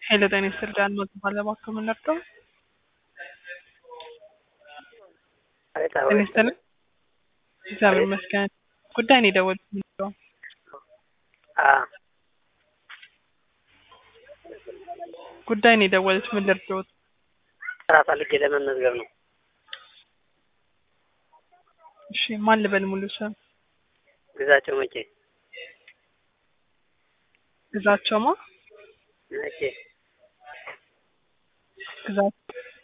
ሄሎ ጤና ይስጥልኝ አልሞት ባለባከ ምን ነበር? ጤና ይስጥልኝ እግዚአብሔር ይመስገን። ጉዳይ ነው የደወልኩት ነው። ጉዳይ ነው የደወሉት ምን ልርዳዎት? ስራ ፈልጌ ለመመዝገብ ነው። እሺ ማን ልበል ሙሉ ስም? ግዛቸው መቼ ግዛቸውማ መቼ ግዛት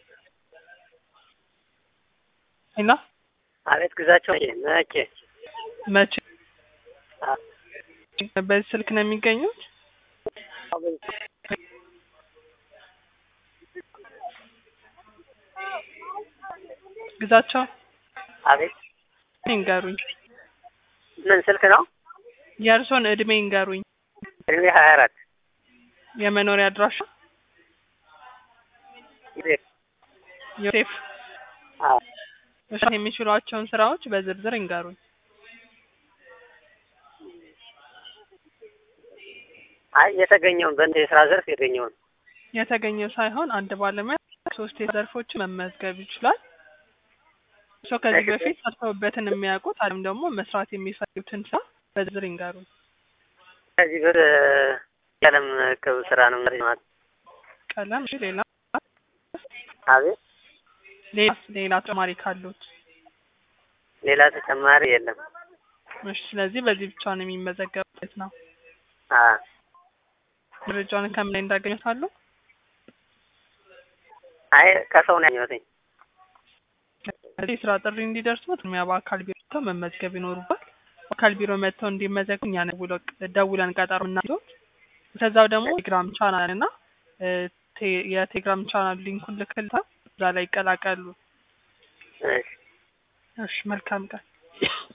ሄሎ አቤት ግዛቸው መቼ መቼ መቼ አ በዚህ ስልክ ነው የሚገኙት? ግዛቸው አቤት ይንገሩኝ። ምን ስልክ ነው? የእርሶን እድሜ ይንገሩኝ። እድሜ ሀያ አራት የመኖሪያ አድራሻ ቤት ዮሴፍ አዎ መስራት የሚችሏቸውን ስራዎች በዝርዝር ይንገሩኝ። አይ የተገኘውን በእንደ የስራ ዘርፍ የተገኘውን የተገኘው ሳይሆን አንድ ባለሙያ ሶስት ዘርፎችን መመዝገብ ይችላል። እርስዎ ከዚህ በፊት ሰርተውበትን የሚያውቁት አለም ደግሞ መስራት የሚፈልጉትን ስራ በዝርዝር ይንገሩኝ። ከዚህ ብር የዓለም ክብ ስራ ነው ማለት ቀለም፣ እሺ፣ ሌላ አቤት ሌላ ሌላ ተጨማሪ ካሉት ሌላ ተጨማሪ የለም። እሺ። ስለዚህ በዚህ ብቻ ነው የሚመዘገቡት ነው። አ መረጃውን ከምን ላይ እንዳገኙት አሉ? አይ ከሰው ነው ያገኘሁትኝ። ስለዚህ የስራ ጥሪ እንዲደርሱት ሚያ በአካል ቢሮ መጥተው መመዝገብ ይኖሩባል። በአካል ቢሮ መጥተው እንዲመዘግቡ እኛ ደውለው ደውለን ቀጠሮ እናይዞት። ከዛው ደግሞ ቴሌግራም ቻናል እና ቴ- የቴሌግራም ቻናል ሊንኩን ልክልታ እዛ ላይ ይቀላቀሉ። እሺ እሺ መልካም ቀን።